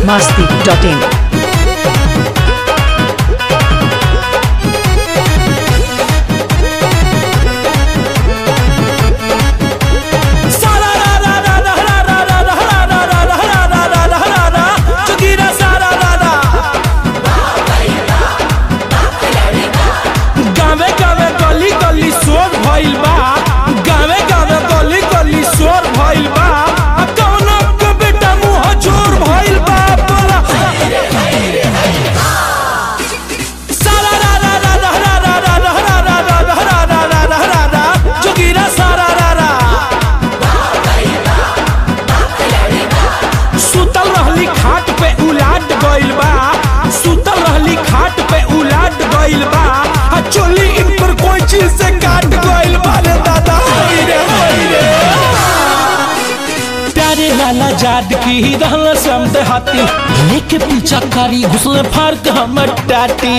biharmasti.in गावे गावे गली गली शोर भइल बा गावे गावे गली गली शोर भइल बा आ कौनो के बेटा मुंह जोर भइल बा बोला सारा रा रा रा रा रा रा रा रा रा रा रा रा रा रा रा रा रा रा जोगिरा सारा रा रा सुतल रहली खाट पे उलाट गइल बा सुतल रहली खाट पे उलाट गइल बा आ चोली इन पर कोई चीज से काट गइल बा रे दादा होई रे होई रे प्यारे लाला जाद की ही रहल समद हाथी लेके पीछा कारी घुसले फाड़ के हमर टाटी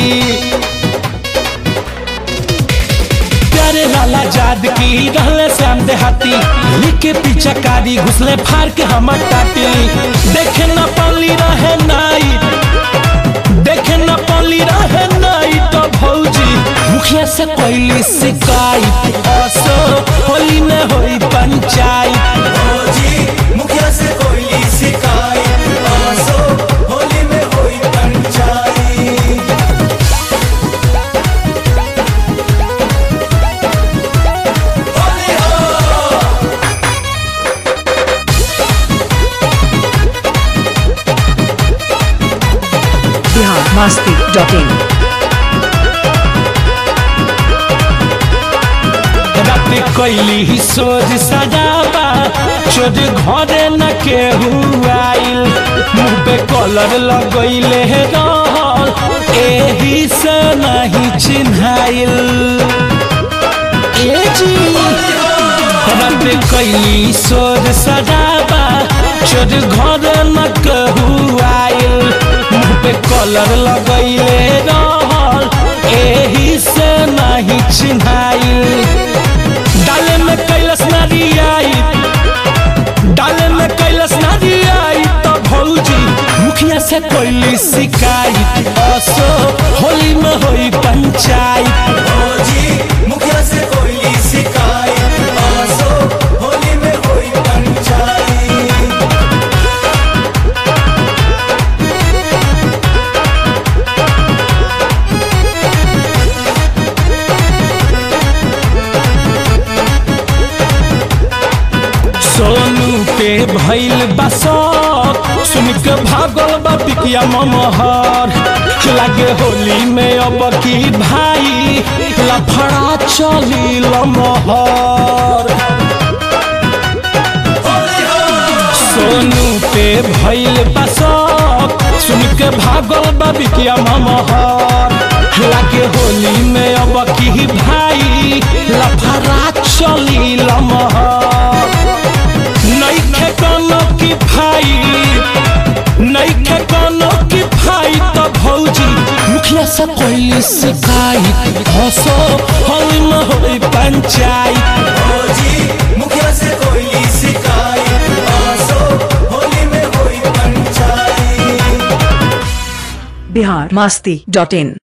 प्यारे लाला जाद की रहले श्याम देहाती लिखे पीछा कारी घुसले फाड़ के हमर टाटी देखे न पाली रहे नाई देखे न पाली रहे नाई तो भौजी मुखिया से कोई शिकायत असो होली न होई पंचायत फौजी मुखिया से कोई शिकायत आसो होली में होई पंचायत होली हो biharmasti.in रात कैली ही सोच सजावा चोर घरे न केहू आइल मुंह पे कलर लगैले रहल एही से नहीं चिन्हाइल ए जी रात कैली सोच सजावा चोर घरे न केहू आइल मुंह पे कलर लगैले रहल एही से नहीं चिन्हाइल डाले में कैलस नारियाई डाले में कैलस नारियाई तो भौजी मुखिया से कोई शिकायत असो होली में होई पंचायत फौजी मुखिया से कोई शिकायत आसो होली में होई पंचायत सोनू पे भइल बसत सुन के भागल बा पिकिया ममहर लागे होली में अब की भाई लफड़ा चली लमहर सोनू पे भइल बसत सुन के भागल बा बिकिया ममहर लागे होली में अब की भाई लफड़ा चली लमहर नइखे कोनो की भाई नइखे कोनो की भाई तो भौजी मुखिया से कोई शिकायत हसो होली में होई पंचायत फौजी मुखिया से कोई शिकायत आसो होली में होई पंचायत biharmasti.in